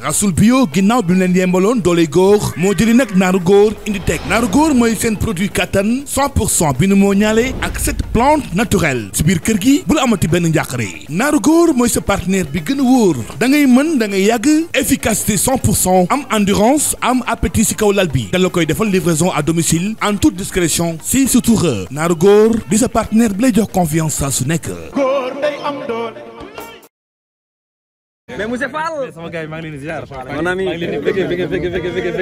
raxasul bio ginnaaw bi mu leen yembaloon doole góor moo jëli nag naaru góor indi teg naaru góor mooy seen produit kattan 100 pour cent bi nu moo ñaale ak cette plante naturelle si biir kër gi bul amati benn njàqare naaru góor mooy sa partenaire bi gën a wóor da ngay mën da ngay yàgg efficacité 100 pour cent am endurance am appétit si kaw lal bi da la koy defal livraison à domicile en toute discrétion si surtout naaru góor di sa partenaire bi lay jox confiance saa su nekk. góor day am doole. mais monsieur Fall. sama gars yi maa ngi leen di ziar. mon ami bëgg bëgg bëgg bëgg bëgg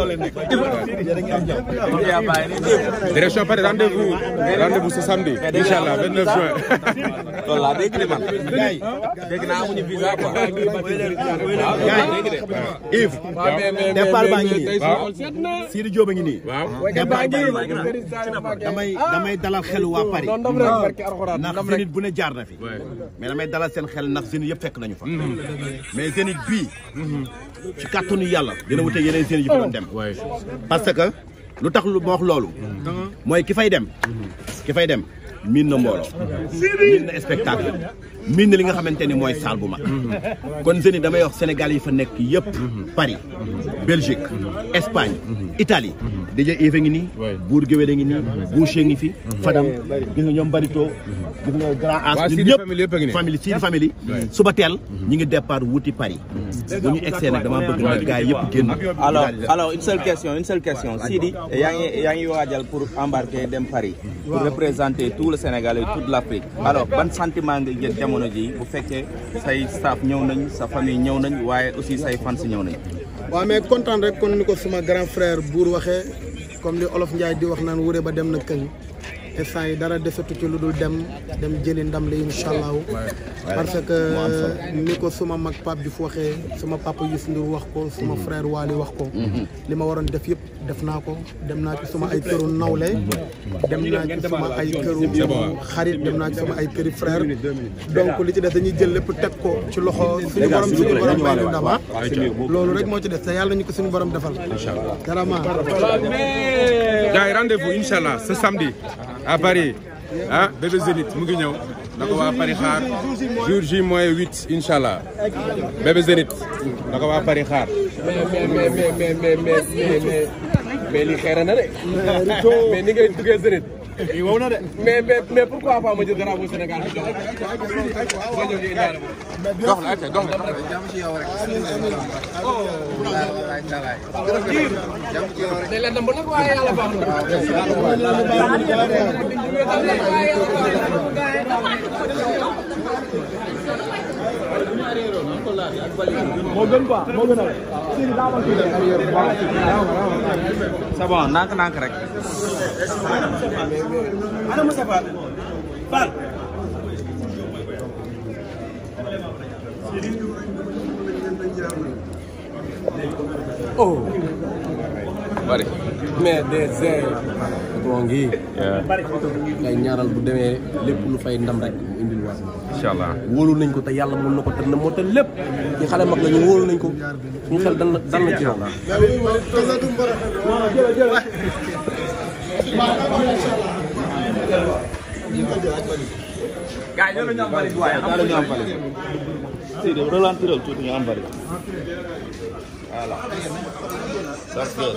bëgg. direction Paris rendez-vous rendez-vous ce samedi. incha allah 29 juin. loolu laa dégg de man. dégg naa amuñu visa quoi. Yves. départ baa ngi nii. Sidi Diop a ngi nii. waaw. départ baa ngi nii. damay damay dalal xelu waa Paris. ndax Zénith bu ne jaar na fi. mais damay dalal seen xel ndax Zénith yëpp fekk nañu fa. mais Zénith bii. ci kàttanu yàlla. dina wute yeneen Zénith yi fa doon dem. parce que lu tax lu ma wax loolu. mooy ki fay dem. ki fay dem miin na mbooloo. miin na spectacle. miin na li nga xamante ni mooy salle bu mag. kon Zénith damay wax Sénégal yi fa nekk yëpp. Paris Belgique Espagne Italie. déjà Yves a ngi nii. Bour Guéwél a ngi nii. Boucher ngi fi. Fadam gis nga ñoom Barito. gis nga Grand As waa ñun Sidi ñëpp famille yëpp a ngi nii. famille Sidi famille. suba teel ñi ngi départ wuti Paris. bu ñu egsee nag dama bëgg nag gars yëpp génn. alors alors une seule question une seule question Sidi yaa ngi yaa ngi waajal pour embarquer dem Paris pour représenter tout le Sénégal et toute l'Afrique alors ban sentiment nga jël jamono ji bu fekkee say staff ñëw nañ sa famille ñëw nañ waaye aussi say fans ñëw nañ waaw mais kontaan rek kon ni ko suma grand frère buur waxee comme li olof Ndiaye di wax naan wure ba dem na këng instant yi dara desatu ci lu dul dem dem jëli ndam li incha allahu parce que ni ko suma mag Pape Diouf waxee suma papa Youssou Ndour wax ko suma frère Waly wax ko li ma waroon def yëpp def naa ko dem naa ci suma ay këru nawle dem naa ci suma ay këru xarit dem naa ci suma ay këri frère donc li ci des dañuy jël lépp teg ko ci loxo suñu borom suñu borom may ñu ndam ah loolu rek moo ci des te yàlla ñu ko suñu borom defal vraiment gars yi rendez-vous incha allah ce samedi à Paris ah bébé Zénith mu ngi ñëw na ko waa Paris xaar jour J moins huit incha allah bébé Zénith na ko waa Paris xaar. mais mais mais mais mais mais mais mais lii xeere na de. mais ni ngay duggee Zénith. lii wow na de. mais mais mais pourquoi pas ma jël drapeau Sénégal bi jox ko. ma ñëw di indaale ma. dox la ok dox la. day leen dem ba nag waaye yàlla baax moo gën quoi moo gën a c'est bon ndànk ndànk rek bari mais des bon ngi ngay ñaaral bu demee lépp lu fay ndam rek mu indil waat incha allah. wóolu nañ ko te yàlla mën na ko te na moo te lépp ñu xale mag la ñu wóolu nañ ko suñu xel dal na dal na ci yow gars yi ñoo ñu am bari waaye am ñu am bari Sidi ralentir tuuti ñu am bari. voilà. parce que.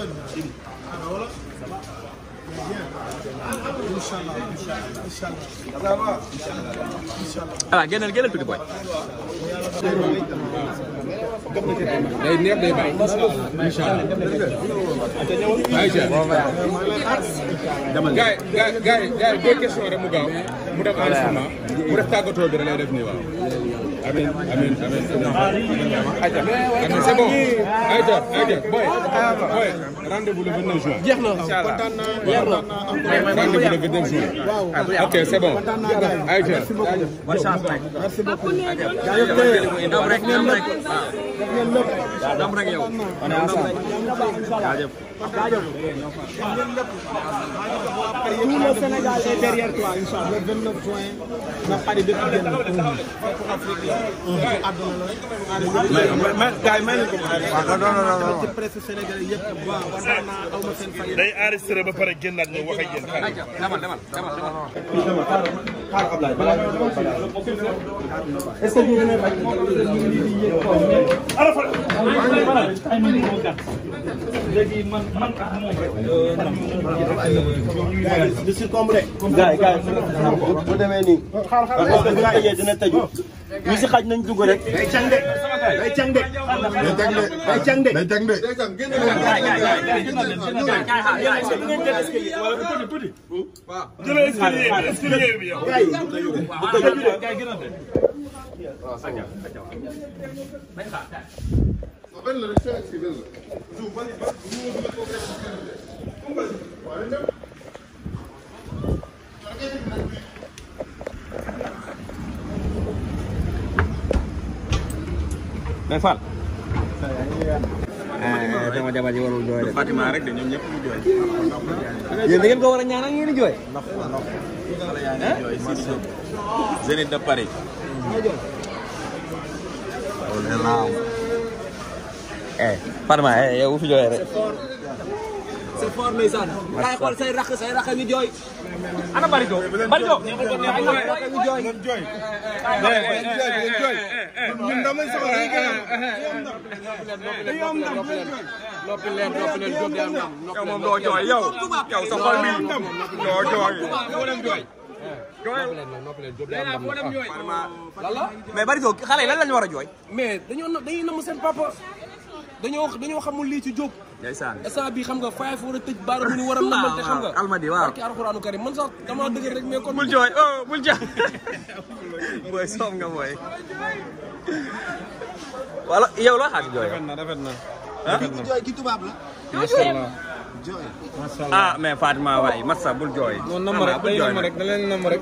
voilà génnal génnal tuuti boy day neex day bàyyi incha allah ayca gars yi gars yi gars yi gars yi deux questions rek mu gaaw mu def enregistrement mu def tàggatoo bi da lay def nii waaw. amiin amiin amiin ayca amiin c'est bon ayca ayca boy boy rendez-vous le 29 juin. jeex na kontaan naa jeex na rendez-vous le 29 juin. waaw ok c'est bon kontaan naa gars yi ayca. bonne chance nag merci beaucoup ndam rek ndam rek def ngeen lépp ndam rek yow tout le Sénégal est derrière toi Inch'Allah le 29 juin na Paris dëkk génn àdduna la rek. mais mais gars yi may nañ ko mu ci presse sénégalais yëpp waaw kontaan naa aw ma seen fay. day enregistré ba pare génnaat ñu wax ak yéen xaaral. demal demal demal di succombre gars yi gars yi bu demee nii parce que bu ñu tëjee dina tëju ñu si xaj nañ dugg rek day càng de day càng de day càng de day càng de jëlee escalier escalier bi yow. mais Fall. sama jabar ji warul jooy de Fatima rek de ñoom ñëpp ñu jooy. yéen da ngeen ko war a ñaanal ngeen di jooy xale yaa ngi jooy Sidi Diop. Zénith de Paris. eh Fatma eh yow bu fi jooyee rek c'est fort ndeysaan kay xool say rakk say rakk ñu jooy ana Barigo Barigo ñu jooy ñun damay soxla rek noppi leen noppi leen jóg am ndam yow moom doo jooy yow. yow sa xol bi doo jooy. noppi leen jóg am ndam mais Barigo xale yi lan lañu war a jooy mais dañoo dañuy namm seen papa dañoo dañoo xamul lii ci jóg ndeysaan. instant bi xam nga faay fa war a tëj baara bu ñu war a namante xam nga almadi waaw. barki alxuraanu karim man sax dama dëgg rek mais kon bul jooy oh bul jooy. booy soob nga booy. wala yow la xaar jooy. rafet na jooy ki tubaab la. ah mais Fatima waay Massa bul jooy. non nam rek day nam rek da leen nam rek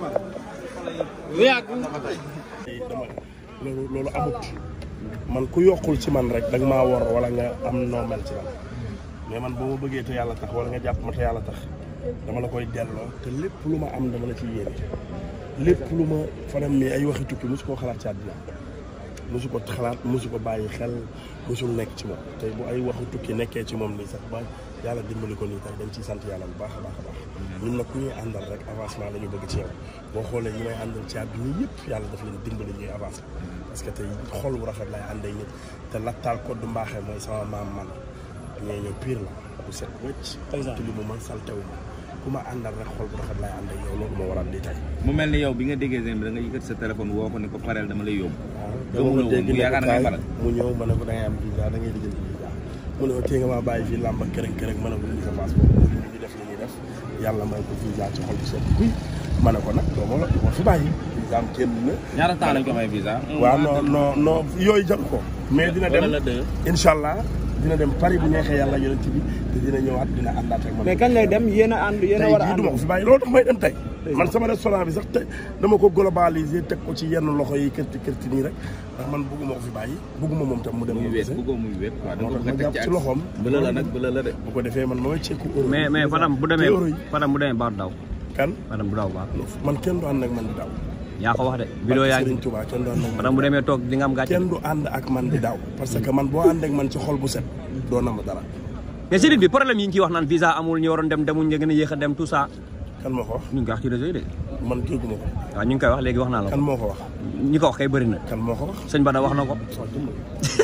dama loolu loolu amut man ku yokkul ci man rek danga maa war wala nga am noo mel ci man mais man boo ma bëggee te yàlla tax wala nga jàpp ma te yàlla tax dama la koy delloo te lépp lu ma am dama la ciy yéene lépp lu ma fanam mi ay waxi tukki mosu koo xalaat ci àddina mosu ko xalaat mosu ko bàyyi xel mosul nekk ci moom tey bu ay waxu tukki nekkee ci moom nii sax ba yàlla dimbali ko nii tax dañ ciy sant yàlla bu baax a baax a baax ñun nag ku ñuy àndal rek avancement la ñu bëgg ci yow boo xoolee ñi may àndal ci àdduna yëpp yàlla daf leen dimbali ñuy avancer parce que tey xol bu rafet lay àndee ñëpp te lattaal koddu mbaaxee mooy sama maam man ñee ñëw pire la bu set wëcc te li mu man saltewu ma ku ma àndal rek xol bu rafet lay àndee yow loolu moo waral lii tey mu mel ni yow bi nga déggee Zénith bi da nga yëkkati sa téléphone woo ko ne ko pareel dama lay yóbbu. waaw gëmul dama woon dégg mu ne yaakaar ko na ngay kaay faral. mu ñëw ma ne ko da ngay am visa da ngay lijjanti visa mu ne ko tee nga maa bàyyi fii làmb ak kërëng kërëng ma ne ko indi sa passeport mu ñu def li ñuy def yàlla may ko visa ci xol bu set kuy ma ne ko nag doo ma la doo ma fi bàyyi visa am génn na ñaata temps lañ ko may visa. waaw non non non yooyu jaru ko mais dina dem wala la deux. incha allah dina dem Paris bu neexee yàlla yonent bi te dina ñëwaat dina àndaat ak man mais kañ lay dem yéen a ànd yéen a tey war a jii ànd. du ma ko fi bàyyi loolu tax may dem tey man sama restaurant bi sax te dama ko globaliser teg ko ci yenn loxo yi kërti kërti nii rek ndax man bëgguma ko fi bàyyi bëgguma moom tam mu dem muy mu wéet gisee bëggoo muy wéet quoi da moo nga tax ma bëgg a teg jàpp ci ci loxoom bële la nag bële la de. bu ko defee man ma wecceeku euro mais mais Fadam bu demee euro yi Fadam bu demee baax daw kan Fadam bu daw baax man kenn du ànd ak man di daw yaa ko wax de vidéo yaa ngi Serigne Touba kenn du ànd ak man Fadam bu demee toog di nga am gàcce kenn du ànd ak man di daw parce que man boo ànd ak man ci xol bu set doo na ma dara mais Serigne bi problème yi ñu ciy wax naan visa amul ñu waroon dem demuñ nga gën a yéex a dem tout ça kan moo ko wax ñu ngi koy wax ci réseau yi de man dégguma ko waaw ñu ngi koy wax léegi wax naa la kan ko moo ko wax ñi ko wax kay bëri na kan moo ko wax sëñ Bada wax na ko waaw dimbali.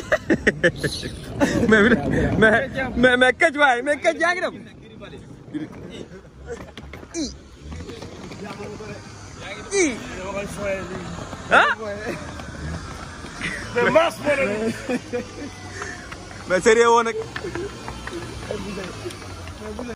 mais mais mais mais këj waay mais këj yaa ngi dem i i ah mais sérieux woon nag